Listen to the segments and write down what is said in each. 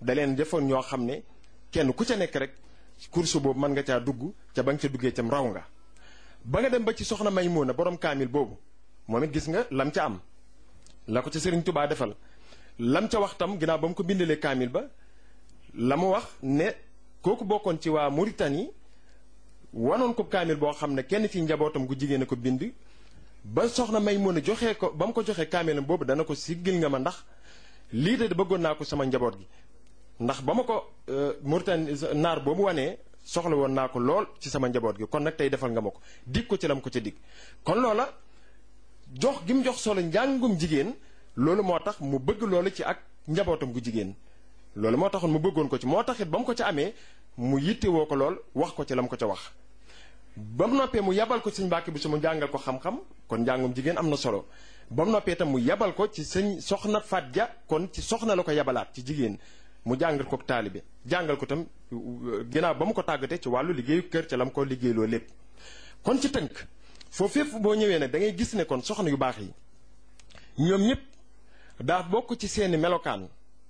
da leen defoon ñoo xam ne kenn ku ca nekk rek course boobu mën nga caa dugg ca ba nga ca duggee cam raw nga ba nga dem ba ci soxna Maymuna borom kaamil boobu moom it gis nga lam ca am la ko ca Sëriñ Tubaa defal lam ca wax tam ginnaaw ba mu ko bindalee kaamil ba la mu wax ne kooku bokkoon ci waa Mauritanie wanoon ko kaamil boo xam ne kenn ci njabootam gu jigéen a ko bind ba soxna Maymuna joxee ko ba mu ko joxee kaamilam boobu dana ko siggil nga ma ndax lii de bëggoon naa ko sama njaboot gi ndax ba ma ko Mauritanie naar boobu wanee soxla woon naa ko lool ci sama njaboot gi kon nag tey defal nga ma ko dig ko ci lam ko ca dig kon loola jox gi mu jox solo njàngum jigéen loolu moo tax mu bëgg loolu ci ak njabootam gu jigéen loolu moo taxoon mu bëggoon ko ci moo taxit ba mu ko ca amee mu yittewoo ko lool wax ko ci lam ko ca wax ba mu noppee mu yabal ko sëñ Mbàkke bi su mu jàngal ko xam-xam kon njàngum jigéen am na solo ba mu noppee itam mu yabal ko ci sëñ soxna Faat Ja kon ci soxna la ko yabalaat ci jigéen mu jàngal ko taalibe jàngal ko tam ginnaaw ba mu ko tàggatee ci wàllu liggéeyu kër ca la mu ko liggéeyloo lépp kon ci tënk foofu fépp boo ñëwee nag da ngay gis ne kon soxna yu baax yi ñoom ñëpp daa bokk ci seeni melokaan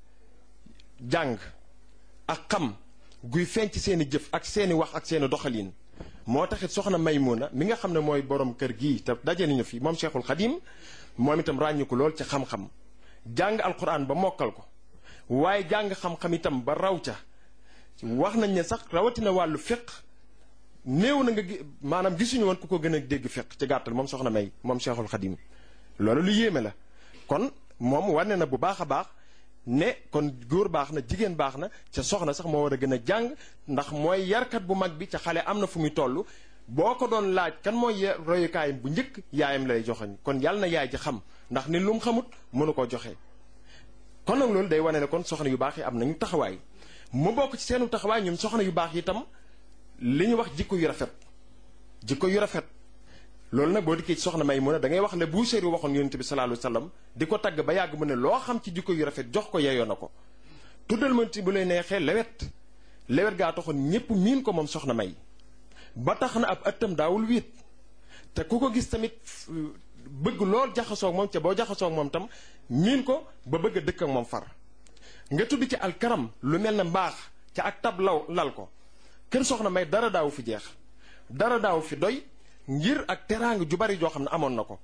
jàng ak xam guy feeñ ci seeni jëf ak seeni wax ak seeni doxalin moo taxit soxna Maymuna mi nga xam ne mooy borom kër gii te daje nañu fi moom Cheikhul Xadim moom itam ràññu ko lool ci xam-xam jàng alquran ba mokkal ko waaye jàng xam-xam itam ba raw ca wax nañ ne sax rawatina wàllu fiq néew na nga maanaam gisuñu woon ku ko gën a dégg fiq ci gàttal moom soxna May moom Cheikhul Xadim loolu lu yéeme la kon moom wane na bu baax a baax ne kon góor baax na jigéen baax na ca soxna sax moo war a gën a jàng ndax mooy yarkat bu mag bi ca xale am na fu muy toll boo ko doon laaj kan mooy royukaayam bu njëkk yaayam lay joxeñ kon yàlla na yaay ji xam ndax ni lu mu xamut mënu koo joxe. kon nag loolu day wane ne kon soxna yu baax yi am nañu taxawaay mu bokk ci seenu taxawaay ñoom soxna yu baax yi itam li ñu wax jikko yu rafet jikko yu rafet. loolu nag boo dikkee ci soxna may mu ne da ngay wax le bu séeri waxoon yonent bi sallallahu alayhi wasallam di ko tagg ba yàgg mu ne loo xam ci jikko yu rafet jox ko yeyoo na ko tuddal ma ci bu lay neexee lewet lewet gaa taxoon ñépp miin ko moom soxna may ba tax na ab ëttam daawul wiit te ku ko gis tamit bëgg lool jaxasoo moom ca boo jaxasoo moom tam miin ko ba bëgg a dëkk ak moom far nga tudd ci alkaram lu mel ne mbaax ca ak tab law lal ko kër soxna may dara daawu fi jeex dara daawu fi doy ngir ak teraanga ju bari joo xam ne amoon na ko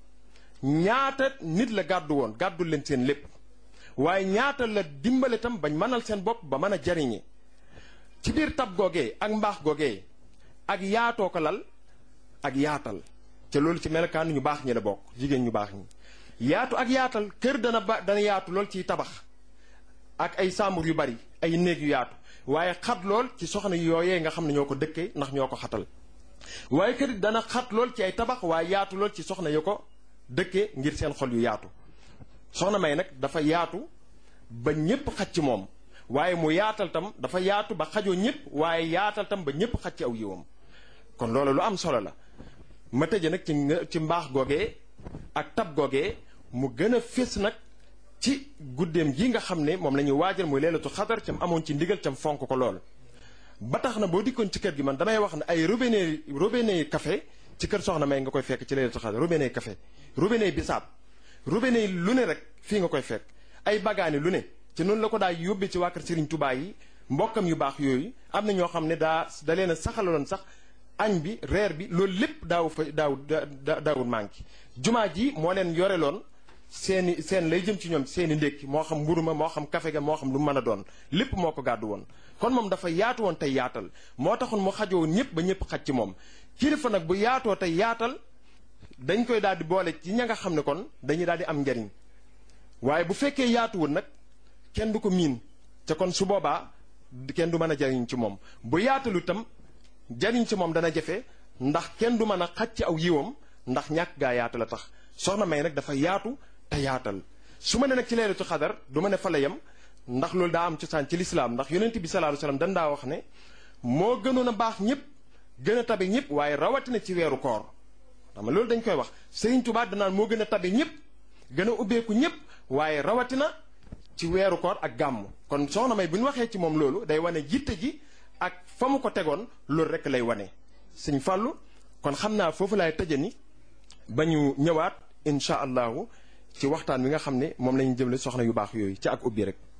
ñaata nit la gàddu woon gàddul leen seen lépp waaye ñaata la dimbale tam bañ mënal seen bopp ba mën a jariñe ci biir tab googee ak mbaax googee ak yaatoo ko lal ak yaatal te loolu ci melokaan ñu baax ñi la bokk jigéen ñu baax ñi yaatu ak yaatal kër dana ba dana yaatu lool ciy tabax ak ay sàmbur yu bari ay néeg yu yaatu waaye xat lool ci soxna yooyee nga xam ne ñoo ko dëkkee ndax ñoo ko xatal waaye kër dana xat lool ci ay tabax waaye yaatu lool ci soxna yu ko dëkkee ngir seen xol yu yaatu soxna may nag dafa yaatu ba ñépp xaj ci moom waaye mu yaatal tam dafa yaatu ba xajoo ñépp waaye yaatal tam ba ñépp xaj ci aw yiwam kon loolu lu am solo la ma tëje nag ci ci mbaax googee ak tab googee mu gën a fés nag ci guddeem gi nga xam ne moom la ñuy waajal muy leelatu xadar cam amoon ci ndigal cam fonk ko lool ba tax na boo dikkoon ci kër gi man damay wax ne ay robinet robinet café ci kër soxna may nga koy fekk ci leelatu xadar robinet café robinet bisaab robinet lu ne rek fii nga koy fekk ay bagaani lu ne ci noonu la ko daa yóbbee ci waa kër Serigne Touba yi mbokkam yu baax yooyu am na ñoo xam ne daa da leen a saxaloon sax añ bi reer bi loolu lépp daaw fa daaw daawul manqué jumaa ji moo leen yoreloon seeni seen lay jëm ci ñoom seeni ndékki moo xam mburu ma moo xam kafe ga moo xam lu mën a doon lépp moo ko gàddu woon kon moom dafa yaatu woon tey yaatal moo taxoon mu xajoo ñëpp ba ñëpp xaj ci moom kilifa nag bu yaatoo tey yaatal dañ koy daal di boole ci ña nga xam ne kon dañuy daal di am njariñ waaye bu fekkee yaatuwul nag kenn du ko miin te kon su boobaa kenn du mën a jariñ ci moom bu yaatalu itam jariñ ci moom dana jafe ndax kenn du mën a xaj ci aw yiwam ndax ñàkk gaa yaatu la tax soxna may nag dafa yaatu te yaatal su ma ne nag ci leelatu xadar du ma ne fa la yem ndax loolu daa am cosaan ci lislaam ndax yonent bi sallallahu alayhi wasallam dan daa wax ne moo gënoon a baax ñëpp gën a tabe ñëpp waaye rawatina ci weeru koor xam nga loolu dañ koy wax Sëriñ Tuubaa danaan moo gën a tabe ñëpp gën a ubbeeku ñëpp waaye rawatina ci weeru koor ak gàmm kon soxna may bu ñu waxee ci moom loolu day wane jitte ji ak fa mu ko tegoon loolu rek lay wane sëñ fàllu kon xam naa foofu laay tëje ni ba ñu ñëwaat incha allahu ci waxtaan wi nga xam ne moom la ñu jëmle soxna yu baax yooyu ci ak ubbi rek